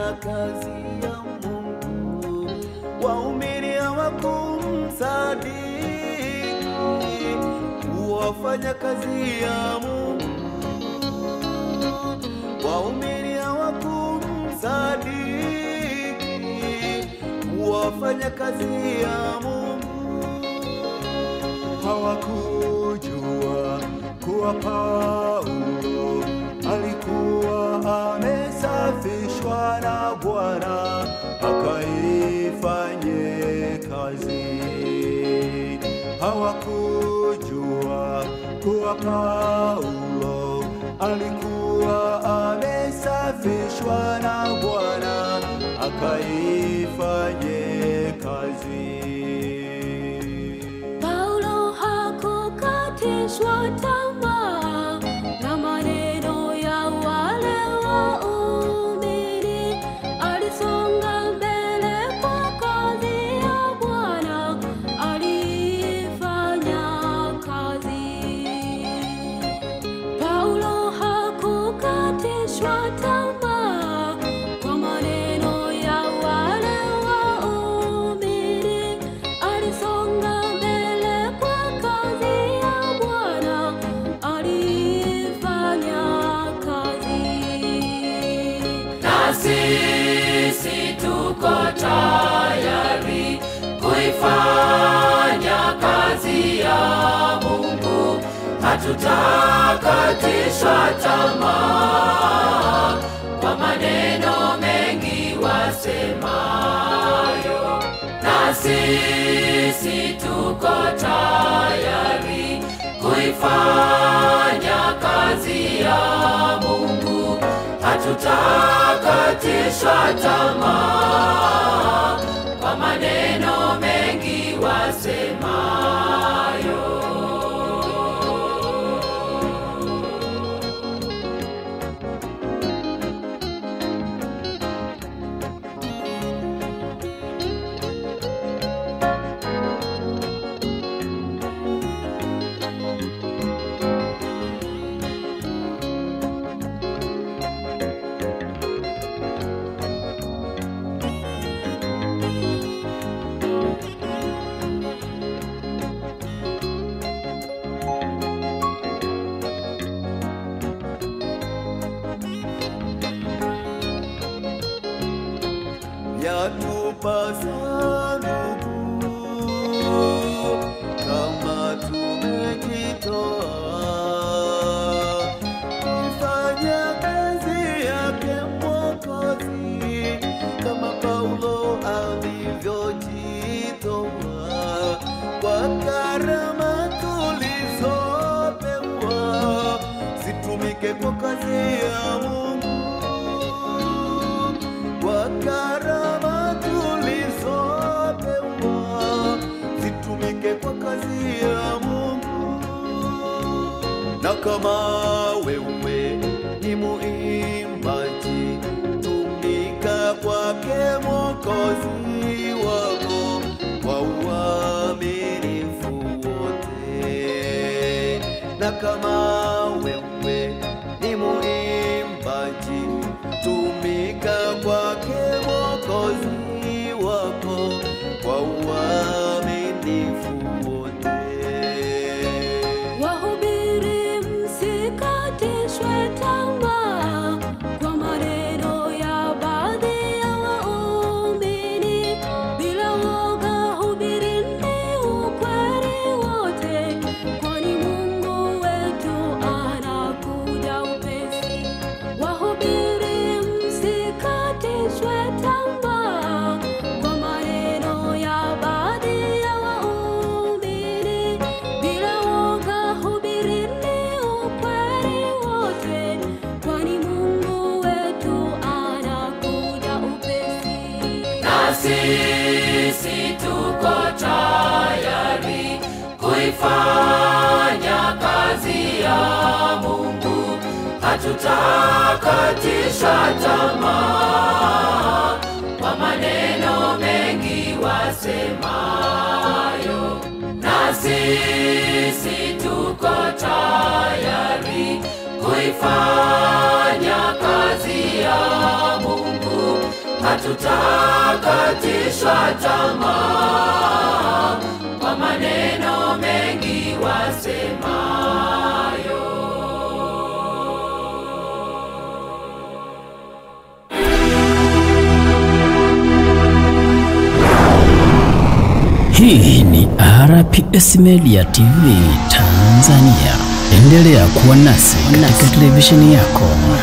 kazi ya Mungu, waumini hawakumsadiki wafanya kazi ya Mungu, waumini hawakumsadiki wafanya kazi ya Mungu, hawakujua kuwa Paulo alikuwa amesafishwa na Bwana akaifanye kazi. Hawakujua kuwa Paulo alikuwa amesafishwa na Bwana akaifanye kazi. Paulo hakukatishwa tamaa na maneno ya wale waumini, alisonga mbele kwa kazi ya Bwana, alifanya kazi. Paulo hakukatishwa tamaa kwa maneno ya wale waumini, alisonga mbele kwa kazi ya Bwana, alifanya kazi. na sisi tuko tayari kuifanya kazi ya Mungu, hatutakatishwa tamaa kwa maneno mengi wasemayo, na sisi tuko tayari kuifanya kazi ya Mungu, hatutakatishwa tamaa kwa maneno mengi wasemayo. yatupasa ndugu, kama tumejitoa kufanya kazi yake Mwokozi, kama Paulo alivyojitoa kwa karama tulizopewa, zitumike kwa kazi ya Mungu kwa karama tulizopewa zitumike kwa kazi ya Mungu. Na kama wewe ni muimbaji, tumika kwake Mwokozi wako kwa uaminifu wote. Na kama wewe ni muimbaji, tumika kwake Mwokozi wako kwa uaminifu wote. Wahubiri, msikatishwe tamaa kwa maneno ya baadhi ya waumini. Bila woga, hubirini ukweli wote, kwani Mungu wetu anakuja upesi. Wahubiri, msikatishwe tamaa kwa maneno ya baadhi ya waumini. Bila woga, hubirini ukweli wote, kwani Mungu wetu anakuja upesi. na sisi tuko tayari kuifanya kazi ya Mungu, hatutakatishwa tamaa kwa maneno mengi wasemayo, na sisi tuko tayari kuifanya kazi ya Mungu, hatutakatishwa tamaa kwa maneno mengi wasemayo. Hii ni RPS Media TV Tanzania. Endelea kuwa nasi katika televisheni yako